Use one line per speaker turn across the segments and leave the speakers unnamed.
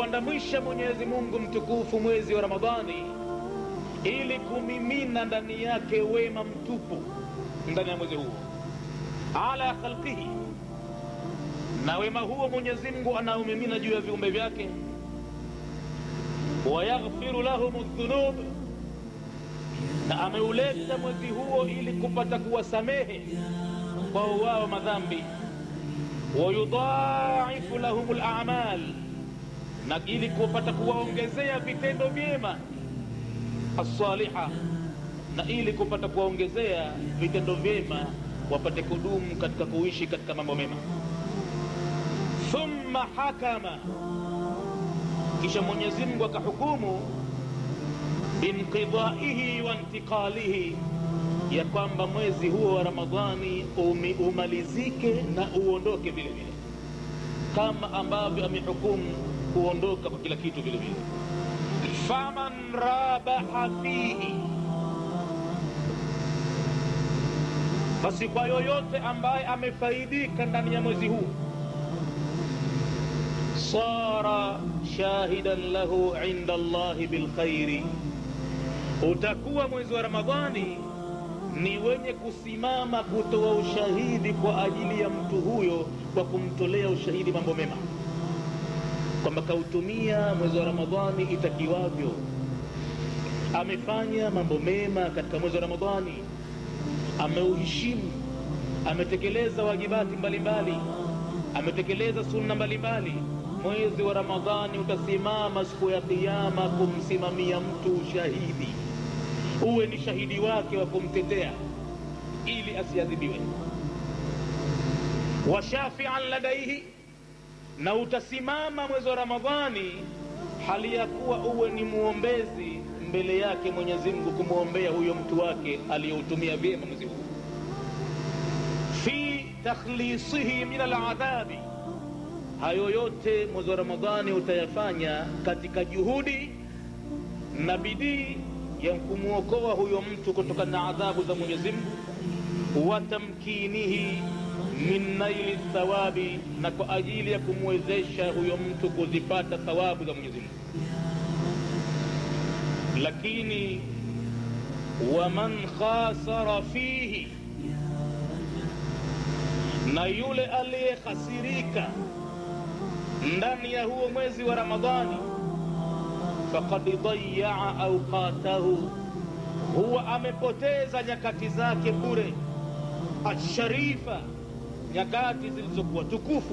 ameuandamwisha mwenyezi mungu mtukufu mwezi wa ramadhani ili kumimina ndani yake wema mtupu ndani ya mwezi huo ala khalqihi na wema huo mwenyezi mungu anaumimina juu ya viumbe vyake wayaghfiru lahum dhunub na ameuleta mwezi huo ili kupata kuwasamehe kwao wao madhambi wayudhaifu lahum lamal na ili kupata kuwaongezea vitendo vyema assaliha na ili kupata kuwaongezea vitendo vyema wapate kudumu katika kuishi katika mambo mema thumma hakama kisha mwenyezi mungu akahukumu binqidaihi wa intiqalihi ya kwamba mwezi huo wa ramadhani umi, umalizike na uondoke vile vile kama ambavyo amehukumu kuondoka kwa kila kitu vile vile faman rabaha fihi basi kwa yoyote ambaye amefaidika ndani ya mwezi huu sara shahidan lahu inda allahi bilkhairi utakuwa mwezi wa ramadhani ni wenye kusimama kutoa ushahidi kwa ajili ya mtu huyo kwa kumtolea ushahidi mambo mema kwamba kautumia mwezi wa ramadhani itakiwavyo amefanya mambo mema katika mwezi wa ramadhani ameuheshimu ametekeleza wajibati mbalimbali ametekeleza sunna mbalimbali mwezi wa ramadhani utasimama siku ya kiama kumsimamia mtu ushahidi uwe ni shahidi wake wa kumtetea ili asiadhibiwe washafian ladaihi na utasimama mwezi wa ramadhani hali ya kuwa uwe ni mwombezi mbele yake mwenyezi mungu kumwombea huyo mtu wake aliyoutumia vyema mwezi huu fi takhlisihi min aladhabi hayo yote mwezi wa ramadhani utayafanya katika juhudi na bidii ya kumwokoa huyo mtu kutokana na adhabu za mwenyezi mungu wa tamkinihi min naili thawabi na kwa ajili ya kumwezesha huyo mtu kuzipata thawabu za mwenyezi mungu lakini waman khasara fihi na yule aliyehasirika ndani ya huo mwezi wa ramadhani fakad dayaa auqatahu huwa amepoteza nyakati zake bure asharifa nyakati zilizokuwa tukufu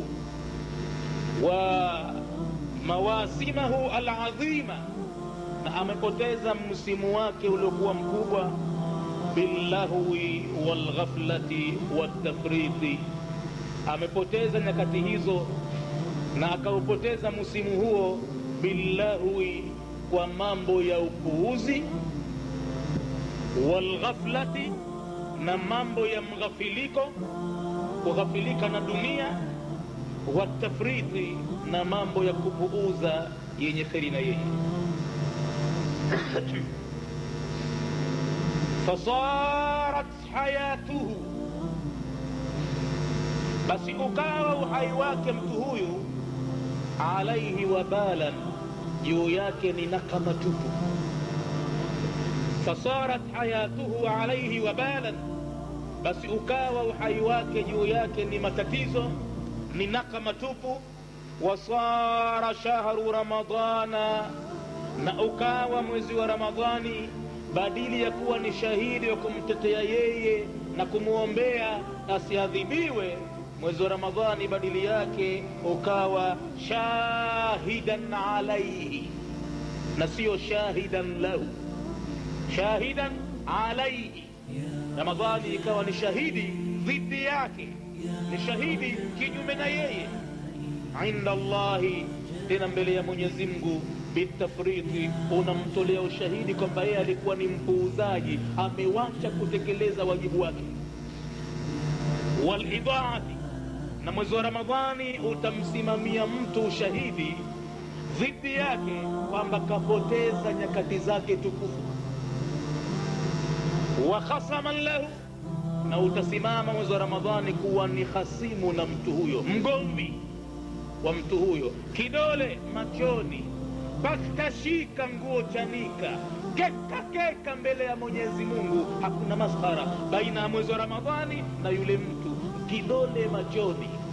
wa mawasimahu aladhima na amepoteza msimu wake uliokuwa mkubwa billahwi walghaflati waltafriti amepoteza nyakati hizo na akaupoteza msimu huo billahwi kwa mambo ya upuuzi walghaflati na mambo ya mghafiliko kughafilika na dunia watafriti na mambo ya kupuuza yenye kheri na yeye fasarat hayatuhu basi ukawa uhai wake mtu huyu alaihi wabalan juu yake ni nakama tupu fasarat hayatuhu alaihi wabalan basi ukawa uhai wake juu yake ni matatizo ni nakama tupu wasara shahru ramadana na ukawa mwezi wa ramadhani badili ya kuwa ni shahidi wa kumtetea yeye na kumwombea asiadhibiwe mwezi wa ramadhani badili yake ukawa shahidan alaihi na siyo shahidan lahu shahidan alaihi ramadhani ikawa ni shahidi dhidi yake ni shahidi kinyume na yeye inda allahi tena mbele ya mwenyezi mungu bitafriti unamtolea ushahidi kwamba yeye alikuwa ni mpuuzaji amewacha kutekeleza wajibu wake walidaati na mwezi wa ramadhani utamsimamia mtu ushahidi dhidi yake kwamba kapoteza nyakati zake tukufu wa khasaman lahu na utasimama mwezi wa ramadhani kuwa ni hasimu na mtu huyo mgomvi wa mtu huyo kidole machoni pakashika nguo chanika keka keka mbele ya mwenyezi mungu hakuna maskhara baina ya mwezi wa ramadhani na yule mtu kidole machoni